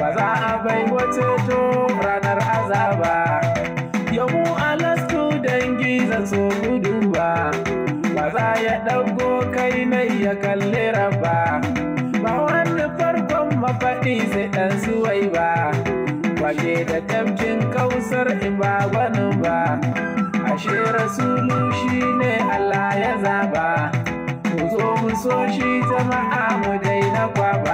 ba za a bai wace to ranar azaba yamu alastu dangi zan so gudu ba ba za ya ɗauko kai nai ya kalli raba ba wani farkon mafaɗi sai ɗan suwai ba wake da tafkin kausar in ba gwanin ba ashe rasulu shi ne Allah ya zaba ku zo mu so shi jama'a mu daina kwaba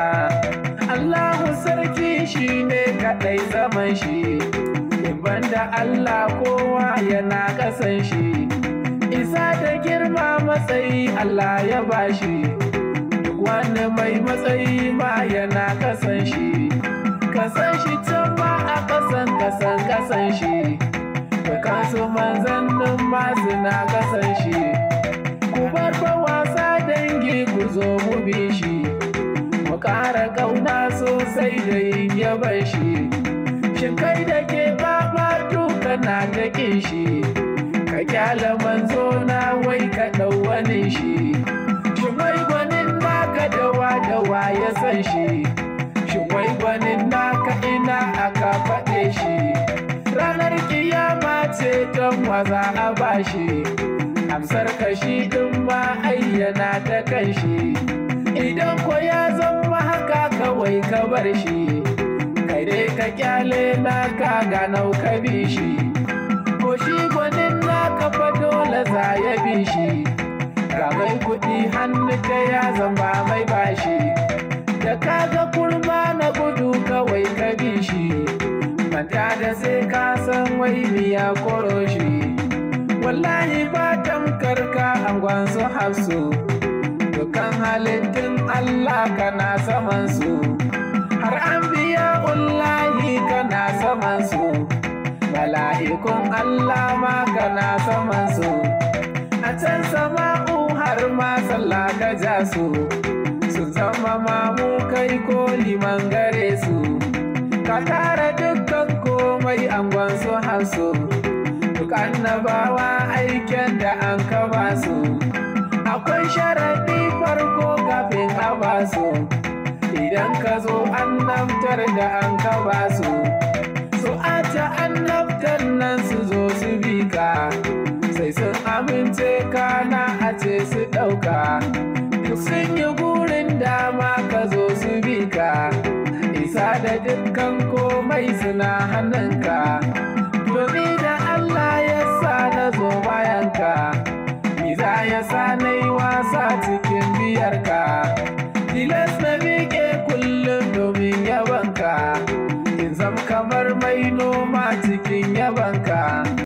Allahu sarki shi ne kaɗai zaman shi in banda Allah kowa yana ƙasan shi isa da girma matsayi Allah ya bashi duk wani mai matsayi ma yana ƙasan shi kasan shi can ma a ƙasan ƙasan ƙasan shi Dukansu manzannin masu na kasan shi Ku bar fa wasa dangi ku zo mu bi shi Mu ƙara ƙauna sosai da yin yaban shi Shin kai da ke baba duka na ta ƙin shi Ka kyala manzo na wai ka ɗau wani shi Shin wai gwanin naka dawa dawa ya san shi Shin wai gwanin naka ina aka faɗe shi ranar kiyama ce don waza a bashi amsar kashi din ma ayyana ta kanshi idan ko ya zama haka kawai ka bar shi kai dai ka kyale naka ganau ka bi shi ko shi gwanin naka fa dole za ya bi shi ga mai kuɗi hannu ta ya zama mai bashi da kaga kurma na gudu kawai ka bi shi manta da sai ka san wai miya koro shi wallahi ba tamkar ka angon su hafsu dukan halittun Allah kana saman su har an biya ullahi kana saman su mala'ikun Allah ma kana saman su a can sama'u har ma sallah ka ja su sun zama mamu kai ko liman gare su ka tara dukkan komai angon su hasu duk annabawa aiken da an kaba su akwai sharaɗi farko kafin a ba su idan ka zo annabtar da an kaba su su ata annabtar nan su zo su bi ka sai sun amince kana a ce su ɗauka duk sun yi gurin dama ka zo su bi ka isa da dukkan komai suna hannunka domin da Allah ya sa na zo bayanka Iza ya sa na yi wasa cikin biyarka tilas na miƙe kullum domin yabanka